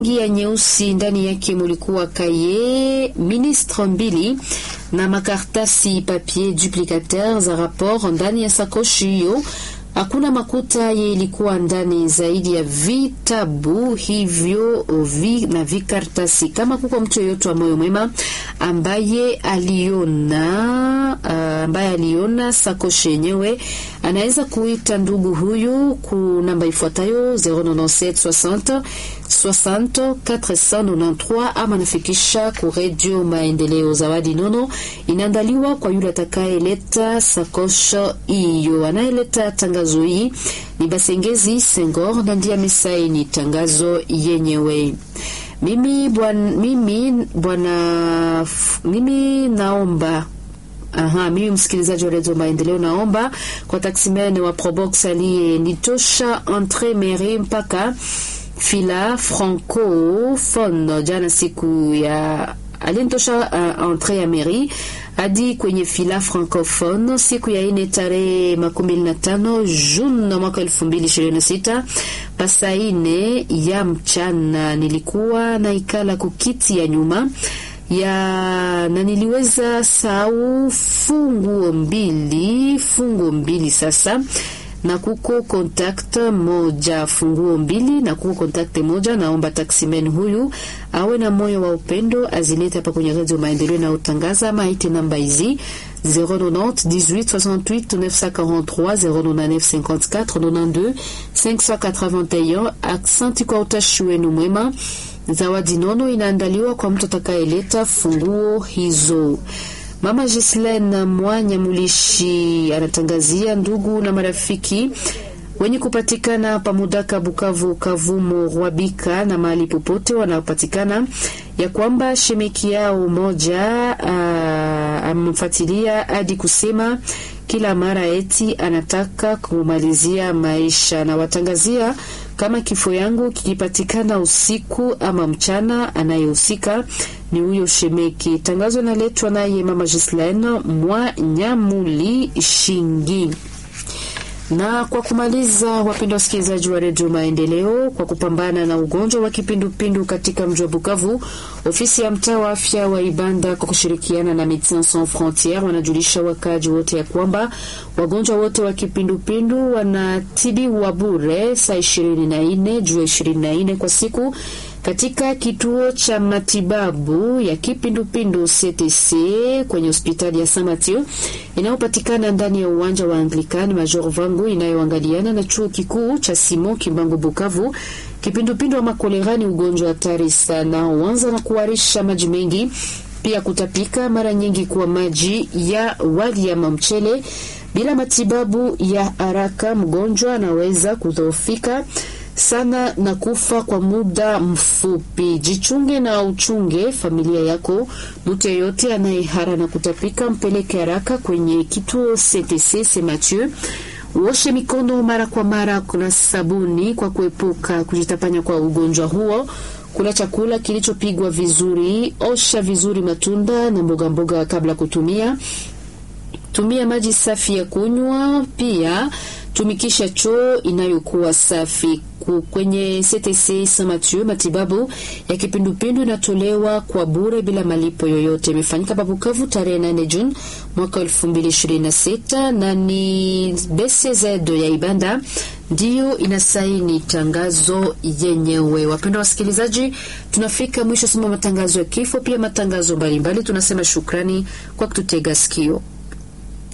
ya nyeusi ndani yake mulikuwa kaye ministre mbili na makartasi papier duplicateur za rapport ndani ya sakoshi hiyo. Hakuna makuta ye ilikuwa ndani zaidi ya vitabu hivyo vi na vikartasi. Kama kuko mtu yeyote wa moyo mwema ambaye aliona uh, ambaye aliona sakoshi yenyewe anaweza kuita ndugu huyu ku namba ifuatayo 097 60 493 ama nafikisha ku redio Maendeleo. Zawadi nono inaandaliwa kwa yule atakayeleta sakosho hiyo. Anayeleta tangazo hii ni Basengezi Sengor na ndiye amesaini tangazo yenyewe. Mimi bwana, mimi bwana, mimi naomba Aha, mimi msikilizaji wa redio Maendeleo naomba kwa taximen wa Probox aliye nitosha entre mairie mpaka fila francophone jana siku ya alinitosha uh, entre ya mairie hadi kwenye fila francophone siku ya ine tarehe makumi na tano Juni mwaka elfu mbili ishirini na sita pasa ine ya mchana. Nilikuwa na ikala kukiti ya nyuma ya na niliweza sau funguo mbili funguo mbili sasa na kuko contact moja funguo mbili na kuko contact moja. Naomba taximen huyu awe na moyo wa upendo azilete hapa kwenye redio Maendeleo na utangaza ama aite namba hizi 090 18 68 943 099 54 92 581. Aksanti kwa utashi wenu mwema. Zawadi nono inaandaliwa kwa mtu atakayeleta funguo hizo. Mama Gislen Mwanya Mulishi anatangazia ndugu na marafiki wenye kupatikana pamudaka Bukavu, Kavumo, Rwabika na mahali popote wanaopatikana ya kwamba shemeki yao moja amemfuatilia hadi kusema kila mara eti anataka kumalizia maisha, na watangazia kama kifo yangu kikipatikana usiku ama mchana, anayehusika ni huyo shemeki. Tangazo naletwa naye mama Gislaine mwa Nyamuli Shingi. Na kwa kumaliza, wapenda wasikilizaji wa redio Maendeleo, kwa kupambana na ugonjwa wa kipindupindu katika mji wa Bukavu, ofisi ya mtaa wa afya wa Ibanda kwa kushirikiana na Medecins Sans Frontieres wanajulisha wakaji wote ya kwamba wagonjwa wote wa kipindupindu wanatibiwa bure saa ishirini na nne juu ya ishirini na nne kwa siku katika kituo cha matibabu ya kipindupindu CTC kwenye hospitali ya Saint Mathieu inayopatikana ndani ya uwanja wa Anglican Major Vangu inayoangaliana na chuo kikuu cha Simon Kimbangu Bukavu. Kipindupindu ama kolera ni ugonjwa hatari sana, huanza na kuharisha maji mengi, pia kutapika, mara nyingi kuwa maji ya wali ama mchele. Bila matibabu ya haraka, mgonjwa anaweza kudhoofika sana na kufa kwa muda mfupi. Jichunge na uchunge familia yako. Mtu yeyote anayehara na kutapika mpeleke haraka kwenye kituo CTC Saint Mathieu. Uoshe mikono mara kwa mara kuna sabuni kwa kuepuka kujitapanya kwa ugonjwa huo. Kula chakula kilichopigwa vizuri. Osha vizuri matunda na mboga mboga kabla kutumia. Tumia maji safi ya kunywa. Pia tumikisha choo inayokuwa safi. Kwenye CTC Saint Mathieu matibabu ya kipindupindu inatolewa kwa bure bila malipo yoyote. Imefanyika pa Bukavu tarehe 8 Juni mwaka 2026 na ni BCZ ya Ibanda ndiyo inasaini tangazo yenyewe. Wapendwa wasikilizaji, tunafika mwisho soma matangazo ya kifo, pia matangazo mbalimbali. Tunasema shukrani kwa kututega sikio.